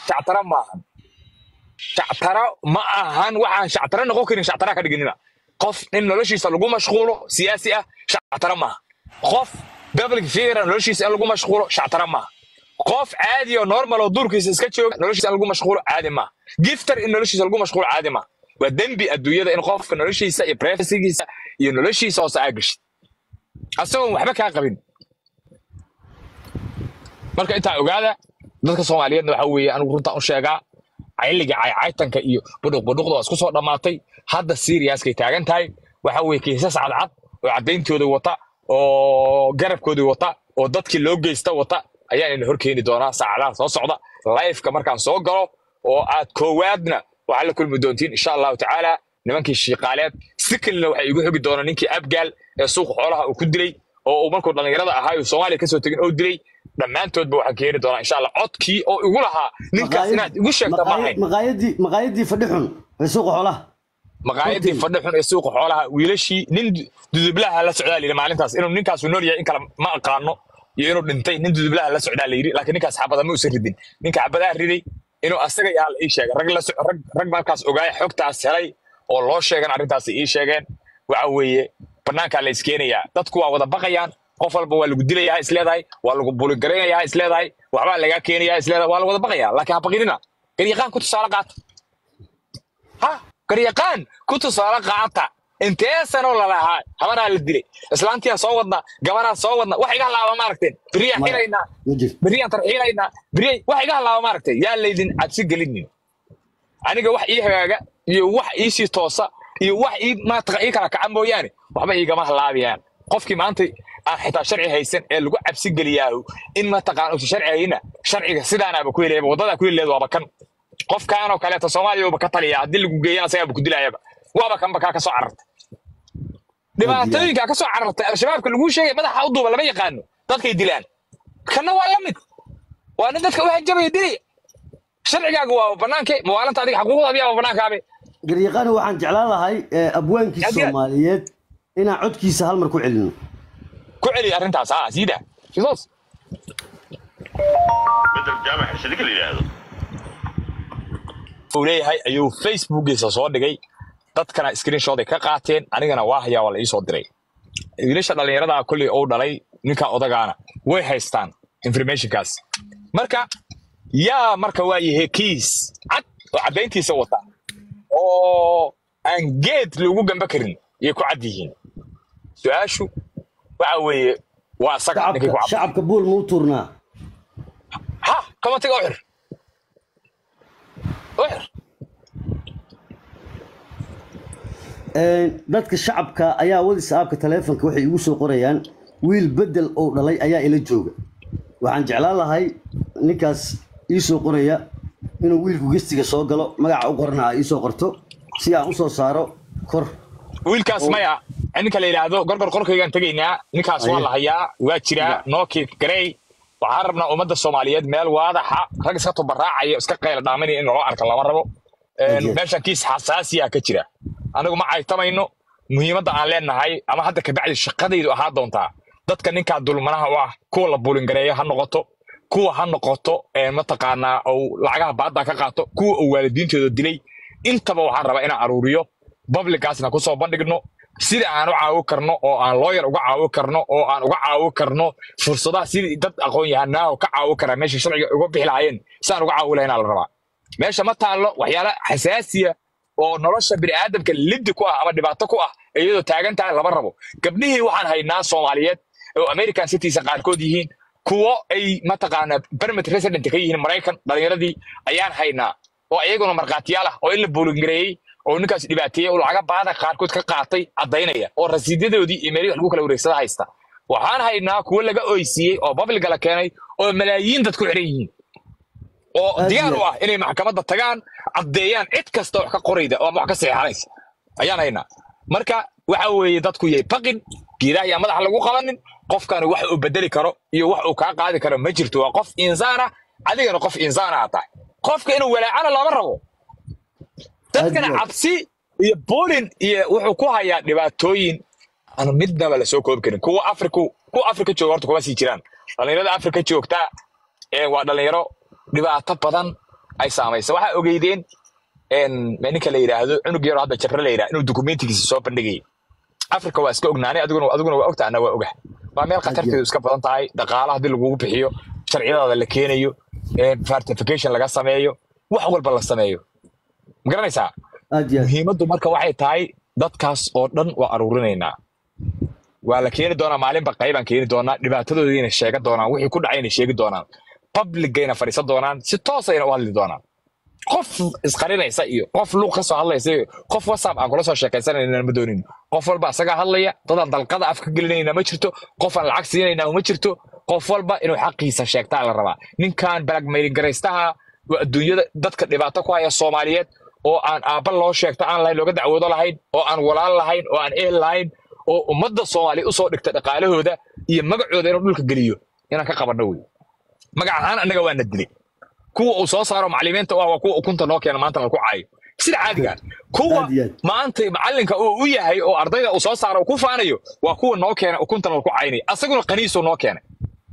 shactara maahan shactara ma ahan waxaan shactara noqon karin shactara ka dhiginina qof in noloshiisa lagu mashquulo siyaasi ah shactara maaha qof public figure noloshiisa in lagu mashquulo shactara maaha qof caadi oo normal oo duurkiisa iska jooga noloshiisa in lagu mashquulo caadi maaha gifter in noloshiisa lagu mashquulo caadi maaha waa dembi adduunyada in qofka noloshiisa iyo privacygiisa iyo noloshiisa hoose aa gashid asagoon waxba kaa qabin marka intaa ogaada dadka soomaaliyeedna waxa weeye anigu runtaan u sheegaa cayliga caycaytanka iyo budhuq budhuqda waa isku soo dhammaatay hadda siriyaskay taagan tahay waxa weeye kiisas cadcad oo caddayntooda wata oo garabkoodii wata oo dadkii loo geysta wata ayaan ina horkeeni doonaa saacadaha soo socda lifeka markaan soo galo oo aad koowaadna waxaa la kulmi doontiin insha allahu tacaala nimankii shiiqaaleed sikalina waxay igu xogi doonaan ninkii abgaal ee suuqa xoolaha uu ku dilay oo uu markuu dhallinyarada ahaa uu soomaaliya kasoo tegin oo dilay dhammaantoodba waxaan keeni doonaa insha allah codkii oo igu lahaa ninkaas inaad igu sheegta maahayn maqaayadii maqaayadii fadhi xun ee suuqa xoolaha maqaayadii fadhi xun ee suuqa xoolaha wiilashii nin dudublaha la socdaa layidhi maalintaas inuu ninkaasu nool yahay in kale ma aqaano iyo inuu dhintay nin dudublaha la socdaa layidhi laakiin ninkaas xabada ma usan ridin ninka xabadaa riday inuu asaga yaha la ii sheegay rag la rag rag markaas ogaaya xogtaas helay oo loo sheegan arrintaas ii sheegeen waxa weeye banaankaa la iskeenayaa dadku waa wada baqayaan qof walba waa lagu dilayaa isleedahay waa lagu buligaraynayaa isleedahay waxbaa lagaa keenayaa isleedahay waa la wada baqayaa laakiin ha baqinina garyaqaan ku tusaale qaata ha garyaqaan ku tusaale qaata intee sanoo lalahaa habanaa la dilay islaantiyaa soo wadna gabanaa soo wadna wax iga halaaba maaragteen beriyaan xiraynaa ma jirto beriyaan tarxiilaynaa beriyay wax iga halaaba maaragtay yaa laydin cabsi gelinin aniga wax ii hagaaga iyo wax iisii toosa iyo wax ii maataqa ii kala kaca mooyaane waxba iigama halaabayaan qofkii maanta aan xitaa sharci haysan ee lagu cabsi geliyaahu in mataqaan uusan sharci hayna sharciga sidaanaaba ku helayaba waddadaa ku heleed waaba kan qofkaanoo kaleeto soomaaliya uba ka taliya haddii lagu geeyana asagaaba ku dilayaba waaba kanba kaa ka soo carartay dhibaatooyinkaa ka soo carartay al-shabaabka laguu sheegay madaxa u duuba lama yaqaano dadkay dilaan kanna waa la mid waa nin dadka u hanjabaya dilaya sharcigaaga waa banaanke mawaalanta adiga xaquuqdaadi waa banaankaabe garyaqaani waxaan jeclaan lahay ee, abwaankii Adiga- soomaaliyeed inaan codkiisa hal mar ku celino ku celi arrintaas ha siida fisos bedel jaamac xirsadika la yidhaahdo uu leeyahay ayuu facebookiisa soo dhigay dadkana screenshot ay ka qaateen anigana waa hayaa waa la iisoo diray wiilasha dhallinyarada kolley uu dhalay ninka odagaana way haystaan informationkaas marka yaa marka waa yahay kiis cad oo caddayntiisa wata oo aan geed lagu gamba karin yay ku cad yihiin su-aashu waxa weeye waa isaga ninkay ku shacabka cad shacabka buul muu tuurnaa ha kamatiga u xir u xir Een, dadka shacabka ayaa whatsappka taleefonka waxay igu soo qorayaan wiil bedel oo dhalay ayaa ila jooga waxaan jeclaan lahay ninkaas ii soo qoraya inuu wiilku gestiga soo galo magaca u qorana aa ii soo qorto si aan u soo saaro kor wiilkaas maya ninka la yidhaahdo gorgor qorkaygaan tegaynaa ninkaas waa Aye. la hayaa waa jiraa nooki garey waxaan rabnaa ummadda soomaaliyeed meel waadaxa rag iska tubaraacaya iska qayla dhaaminaya in loo arka lama rabo Een, Aye. meeshan kiis xasaasiya ka jira anigu ma caytamayno muhiimadda aan leenahay ama hadda kabacdi shaqadaydu ahaa doontaa dadka ninkaa dulmanaha u ah kuwa la bulingareeyo ha noqoto kuwa ha noqoto een, mataqaanaa ou lacagaha baadda ka qaato kuwa uu waalidiintooda dilay intaba waxaan rabaa inaan aruuriyo publicaasna kusoo bandhigno sida aan u caawi karno oo aan looyar uga caawi karno oo aan uga caawi karno fursadaha sidii dad aqoon yahanaaho ka caawi karaa meesha sharciga uga bixi lahaayeen si aan uga caawi lahayn la rabaa meesha ma taallo waxyaala xasaasiya oo nolosha bini'aadamka liddi ku ah ama dhibaato ku ah iyadoo taagan tahay lama rabo gabdhihii waxaan haynaa soomaaliyeed oo american citizen qaarkood yihiin kuwo ay mataqaanaa permit resident ka yihiin maraykan dhalinyaradii ayaan haynaa oo iyaguna markhaatiyaal ah oo in la buulingareeyey oo ninkaas dhibaateeyey oo lacaga baada qaarkood ka qaatay caddaynaya oo rasiidyadoodii iyo meelihii wax lagu kala wareegsada haysta waxaan haynaa kuwo laga oysiiyey oo babliga la keenay oo malaayiin dad ku xiran yihiin oo Aad diyaar u iyo- ah inay maxkamadda tagaan caddeeyaan cid kasta wax ka qorayda oo ama wax ka seexanaysa ayaan haynaa marka waxa weeye dadku yay baqin geedaha ayaa madaxa lagu qabanin qofkani wax uu bedeli karo iyo wax uu kaa qaadi karo ma jirto waa qof insaan ah adigana qof insaan ah tahay qofka inuu walaacana lama rabo dadkana Aad iyo- cabsi iyo boolin iyo wuxuu ku hayaa dhibaatooyin aan midnaba la soo koobi karin kuwa afriku kuwa afrika jooga horta kuma sii jiraan dhalinyarada afrika joogta ee waa dhalinyaro dhibaato badan ay saamaysa waxaa ogeydeen een, ninka la yidhaahdo cunug yaro hadda jabra la yidhaha inuu dukumentigiisa soo bandhigayay africa waa iska ognaanay adiguna adiguna waa ogta anna waa ogah waa meel khatarteedu iska badan tahay dhaqaala haddii lagugu bixiyo sharciyadaada la keenayo een, certification laga sameeyo wax walba la sameeyo ma garanaysaa aad iyo aad muhiimaddu marka waxay tahay dadkaas oo dhan waa aruurinaynaa waa la keeni doonaa maalinba qaybaan keeni doonaa dhibaatadoodiina sheega doonaan wixii ku dhacayna sheegi doonaan publicayna fadhiisan doonaan si toosayna u hadli doonaan qof isqarinaysa iyo qof luuq ka soo hadlaysa iyo qof whatsapp aan kula soo sheekaysanayna ma doonin qof walba asagaa hadlaya dadaan dalqada af ka gelinayna ma jirto qof aan lacag siinayna ma jirto qof walba inuu xaqiisa sheegtaa la rabaa ninkan balagmayrin garaystaha waa adduunyada dadka dhibaato ku haya soomaaliyeed oo aan aabba loo sheegto aan lahayn looga dacwoodo lahayn oo aan walaal lahayn oo aan ehel lahayn oo ummadda soomaaliya usoo dhigta dhaqaalahooda iyo magacooda inuu dhulka geliyo inaan ka qabanno wey magac ahaan annaga waana dilay kuwa uu soo saaro macallimiinta u ah waa kuwa ukunta noo keena maanta lagu caayo sida caadiga ah. kuwa Aad iyo aad. maanta macallinka uu u yahay oo ardayda uu soo saaro uu ku faanayo waa kuwa noo keena ukunta lagu caynay asaguna qaniisuu noo keenay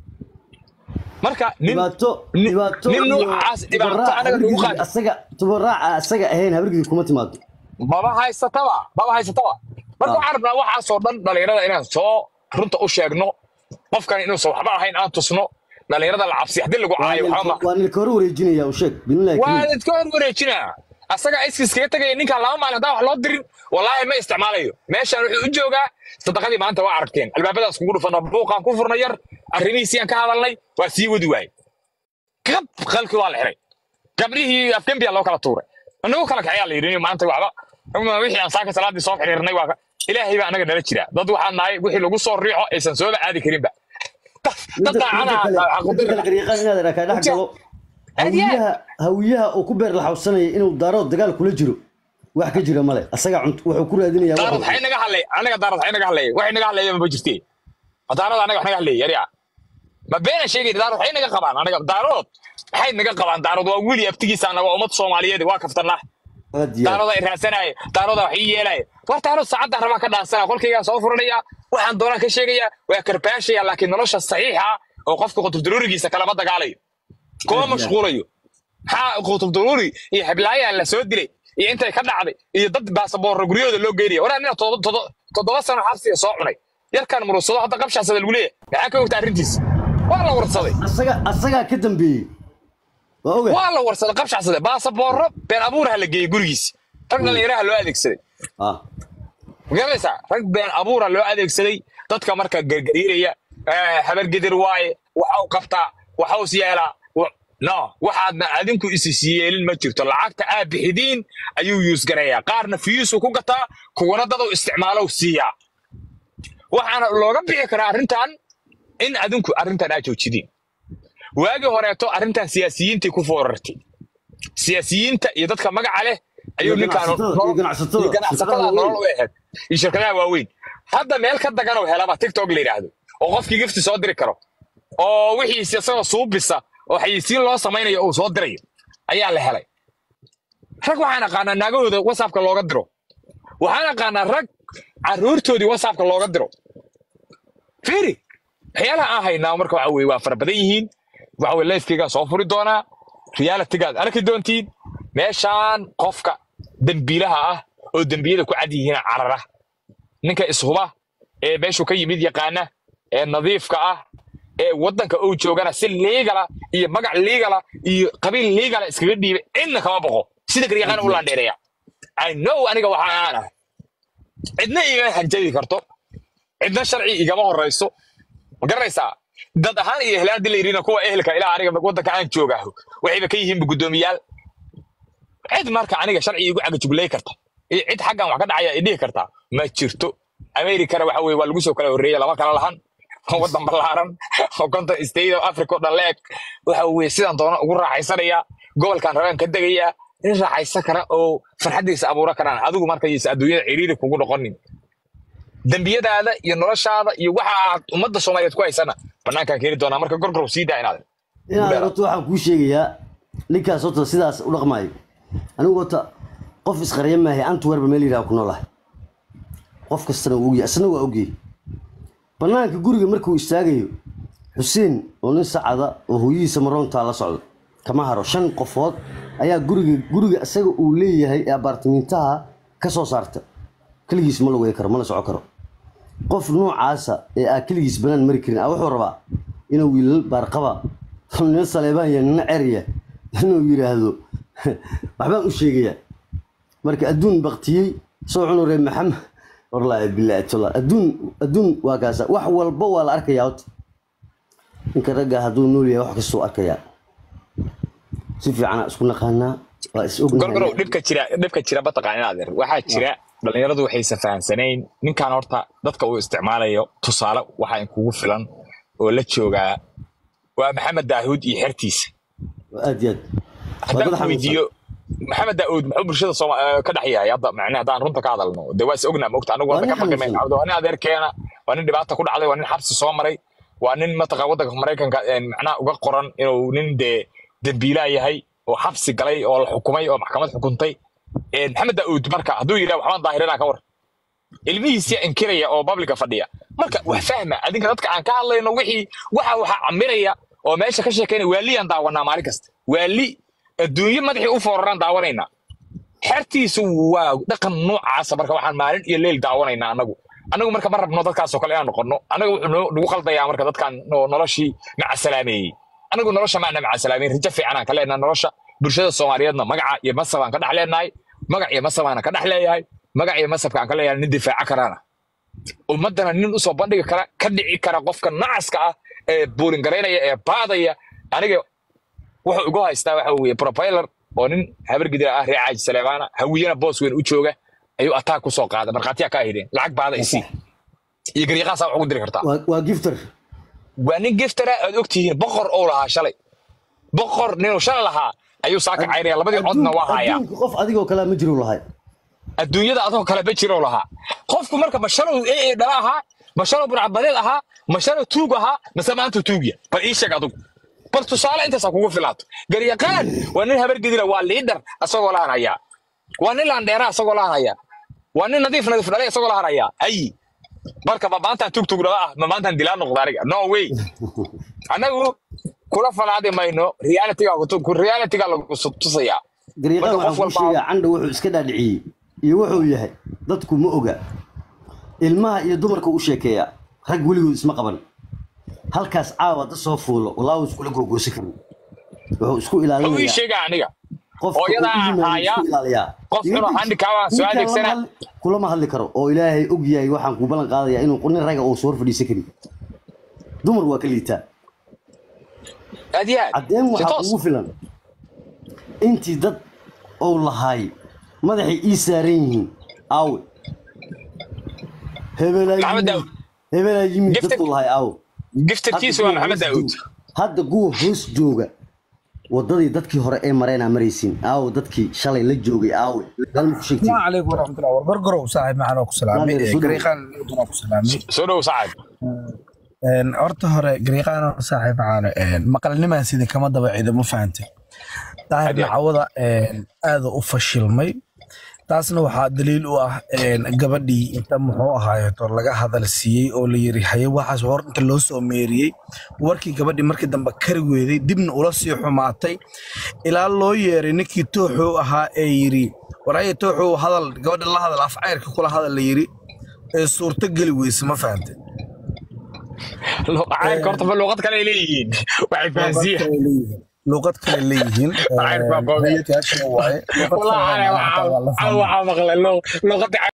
marka nin dhibaato nin- dhibaato nin iyo noocaas dhibaato tubaraac anaga nagu habargidii qaadi asaga tubaraaca asaga ahayn habargidii kuma timaado maba haysataba maba haysataba marka Ah. waxaan rabnaa waxaasoo dhan dhalinyarada inaan soo runta u sheegno qofkan inuusan waxba ahayn aan tusno dhalinyarada la cabsi haddii lagu caayo waxba ma waa nilka hor wareejinaya u sheeg billahi waa kariim idka hor wareejinaa asaga iskiskaga tegaya ninkaan laba maalin haddaan wax loo dirin wallaahi ma isticmaalayo meeshaan wuxuu u joogaa sadaqadii maanta waa aragteen albaabadaas kugu dhufana buuqaan ku furna yar arrimihiisii aan ka hadalnay waa sii wadi waaye gab qalkii waa la xiray gabdhihii afgembiyaa loo kala tuuray anagu kala kaxayaa la yidhi maanta waxba uma wixii aan saaka salaadii soo xiriirnay waa ka- ilaahay baa anaga nala jira dad waxaan nahay wixii lagu soo riixo aysan sooba aadi karinba dad dad midda daacadaha kale midda kale qariiqan inaad arkaa dhex galo Aad iyo aad. hawiyaha hawiyaha oo ku beer laxawsanaya inuu daarood dagaal kula jiro wax ka jira male asaga cunt wuxuu ku raadinayaa daarad wax waxay naga hadlay anaga daarad waxay naga hadlay waxay naga hadlaya ma jirtee ma daarad anaga wax naga hadlay yarya ma beena sheegay daarad waxay naga qabaan anaga daarood waxay naga qabaan daarood waa wiil abtigiisa anaga ummad soomaaliyeed waa kaftanaa aad iyo aad. daaroda ay raadsanaya daaroda wax ii yeelaya war daarood saacadda rabaa ka dhaansana qolkaygaa soo furanaya waxaan doonaan ka sheegaya waa karbaashaya laakiin nolosha saxiixa ah oo qofka qutubdaruurigiisa kalama dagaalayo kuma mashquulayo maxaa qutubdaruuri iyo heblaayaa la soo dilay iyo intay ka dhacday iyo dad baasaboorra guryahooda loo geynaya waraa nina todo- todo- toddoba sano xabsiga soo cunay yarkan murugsado hadda qabshaasada lagu leeyahay maxaa ka ogta arrintiisa waa la warsaday asaga asagaa ka dambeeyey waa oga waa la warsaday qabshaasada baasaboorro been abuuraha la geeyey gurigiisa rag dhallinyaraha loo adeegsaday ah magaranaysaa rag been abuura loo adeegsaday dadka marka gargariiraya eh, habargedir waaye waxa uu qabtaa waxa uu yeelaa wa- no waxaadna adinku isis yeelin ma jirto lacagta aad bixidiin ayuu yuusgarayaa qaarna fiyuusuu ku gataa kuwana daduu isticmaalow siiyaa waxaana looga bixi karaa arrintan in adinku arrintan aad joojidiin waagii horeeto arrintan siyaasiyiintii ku foorartay siyaasiyiinta iyo dadka magaca leh ayuu Iyo ninkaan ganacsatada, nolol- iyo ganacsatada, iyo ganacsatada shirkadaha nolol waaweyn. u ahayd iyo shirkadaha waaweyn hadda meel ka dagan oo helaba tiktok la yidhaahdo oo qofkii gifti soo diri karo oo wixiisi isagoo suubisa oo xayisiin loo samaynayo uu soo dirayo ayaa la helay rag waxaan aqaanaa naagahooda whatsappka looga diro waxaan aqaanaa rag caruurtoodii whatsappka looga diro fiiri waxyaalaha aan haynaa marka waxa weye waa fara badan yihiin waxa weye lifekeygaa soo furi doonaa realitygaad arki doontiin meeshaan qofka dembiilaha ah oo dembiyada ku cad yihiin carara ninka ishuba ee meeshuu ka yimid yaqaana ee nadiifka ah ee waddanka uu joogana si liigala iyo magac liigala iyo qabiil liigala iskaga dhiibay cidna kama boqo sida garyaqaan u laandheereeya i know aniga waxa aan ah cidna igama hanjabi karto cidna sharci igama horayso ma garanaysaa dad ahaan iyo ehlaan dii la yidhina kuwa ehelka ilaa aniga waddanka aan joogaaho waxayba ka yihiinba guddoomiyaal cid marka aniga sharci igu cagajuglay karta iyo cid xaggan wax ka dhacaya i dhihi kartaa ma jirto amerikana waxa weye waa lagu soo kala horreeya lama kala lahan waddan ballaaran oo konton state of africa oo dhan la eg waxa weye sidaan doona ugu raaxaysanaya gobolkan rabaan ka degaya in raaxaysan kara oo farxaddiisa abuura karaan adigu markaysa adduunyada ciriiri kugu noqonin dembiyadaada iyo noloshaada iyo waxa aad ummadda soomaaliyeed ku haysana banaankaan keeni doonaa marka gorgorow sii daa inaad inaad horta waxaan kuu sheegayaa ninkaas horta sidaas u dhaqmaayo anigu horta qof isqarya maahay antwerba meel yidhaha ku noolahay qof kastana wuu ogyahay isna waa ogyay banaanka guriga markuu istaagayo xuseen oo nin sacada oo hooyihiisa maroontaa la socdo kama haro shan qofood ayaa guriga guriga isaga uu leeyahay ee abaartimintaha ka soo saarta keligiis ma lugay karo mana soco karo qof noocaasa ee aa keligiis banaan mari karin a wuxuu rabaa inuu wiilal baarqaba nina saleebaan ya nina cerya inuu yidhaahdo waxbaan u sheegayaa marka adduun baktiyey soo cunure maxamed wallaahi bilaahi tala adduun adduun waa kaasa wax walba waa la arkayaa horta ninka ragga hadduu nool yahay wax kastuu arkayaa si fiicana isku naqaanaa waa is gorgorow ognahay dhibka jira dhibka jira mataqaan inaad er waxaa jira dhalinyaradu waxaysa fahamsanayn ninkan horta dadka uu isticmaalayo tusaale waxaa in kugu filan oo la joogaa waa maxamed daahud iyo xertiisa aad iyo aad waa haddaan dad ku xanuunsan weydiiyo maxamed daauud muxuu bulshada Sooma- eh, ka dhex yahay hadda macnaha haddaan runta ka hadalno de waa is ognaa mogta anigu waa hadda nin ka baqi mayno xanuunsan Cabdi, waa nin adeerkeena waa nin dhibaata ku dhacday waa nin xabsi soo maray waa nin mataqa waddanka maraykanka eh, macnaha uga qoran inuu nin dee dembiilaa yahay oo xabsi galay oo la xukumay oo maxkamad xukuntay Eh, maxamed daauud marka hadduu yidhaha waxbaan daahirinaa ka war ilmihiisii inkiraya oo babliga fadhiya marka wax fahma adinka dadka aan ka hadlayno wixii waxa waxa camiraya oo meesha ka sheekeynaya waaliyaan daawanaa maalin kasta waali adduunyo madaxii u fooraraan daawanaynaa xertiisu waa dhaqan noocaasa marka waxaan maalin iyo leyl daawanaynaa anagu anagu marka ma rabno dadkaasoo kale inaan noqono anaga wuxuu noo- nagu qaldayaa marka dadkan oo noloshii macasalaameeyey anagu nolosha maana macasalaameyn rajo fiicanaan ka leenahay nolosha bulshada soomaaliyeedna magaca iyo masabaan ka dhex leenahay magac iyo masabaana ka dhex leeyahay magac iyo masabka aan ka leeyahay nin difaaca karaana ummaddana nin usoo bandhigi kara ka dhici kara qofka nacaska ah ee buuringaraynaya ee baadaya aniga wuxuu igu haystaa waxa weeye profiler oo nin habargidira ah reer caaji saleemaana hawiyana boos weyn u jooga ayuu ataak ku soo qaaday markhaatiyaa kaa hideen lacag baada isii iyo gariiqaasaa wax ugu diri kartaa waa waa gifter waa nin giftara aad ogtihiin boqor ou lahaa shalay boqor ninuu shalay lahaa ayuu saaka cayraya labadii codna waa hayaa adduunka qof adigoo kalea ma jiru lahay adduunyada adoo kale ma jiro lahaa qofku marka mashalow ee dhala ahaa mashalow burcabadeed ahaa mashalow tuug ahaa mase maanta tuugya bal ii sheeg adugu bal tusaale intaasaa kugu filaato garyaqaan waa nin habargedira waa liidhar asagoo lahan hayaa waa nin laandheera asagoo lahan hayaa waa nin nadiif nadiif dhalay asagoo lahan hayaa hayi marka ma maantaan tugtug dhala ah ma maantaan dilaa noqda aniga no way annagu kula falaadi mayno realityga realityga lagu tusayaa gariiqaan marka qof waxaan kuu walba sheegaa candha wuxuu iska dhaadhiciyey iyo wuxuu yahay dadku ma oga ilmaha iyo dumarka u sheekeeyaa rag weligood isma qaban halkaas caawa da soo fuulo walaahu iskula googoosi karin wuxuu isku wuxuu ii ilaalinayaa sheegaa aniga qofka uu hooyadaa u yimaado haaya isku ilaaliyaa qof Iga inuu dij- handicap ah soo ninkaan lama adeegsana hadli- kulama hadli karo oo ilaahay og yahay waxaan kuu ballan qaadayaa inuu nin raga uu soo hor fadhiisan karin dumar waa ka liitaa aad iyo aad caddeen si waxaa toos kugu filan intii dad ou lahaay madaxay ii saaran yihiin aawe hebelaa maxamed yimid daawud hebelaa yimid Gifted- dadku lahaay aawe giftarkiisu waa maxamed daawud hadda kuwa hoos jooga wadadii dadkii hore ee mareenaa maraysiin aawe dadkii shalay la joogay aawe galma ku sheegtay السلام عليكم ورحمة الله وبركاته برجرو صاحب معنا وكسلامي نادر سودو. قريقان ودنا وكسلامي soo dhow sacad een horta hore qariiqaan saaxiib caano een maqalnimaa sida kama daba ciido ma fahantay daahir Hadi. nacawada een aad u fashilmay taasna waxaa daliil u ah een gabadhii inta muxuu ahaayeeto laga hadal siiyey oo la yiri haye waxaas hor inta loo soo meeriyey warkii gabadhii markii dambe kari weeday dibna ula sii xumaatay ilaa loo yeeray ninkii tooxuu ahaa ee yiri waraye tooxuu hadal gabadha la hadal afcayrka kula hadal la yiri ee suurto geli weyse ma fahantay cayrka horta ma luuqad kale ay leeyihiin waxay fahansiiyeen luqad kale leeyihiin Cayrka waa goobe. hay'adkaasi waaye luqad kale والله waa انا maanta waa la fahmay. waxaa maqlay luuqada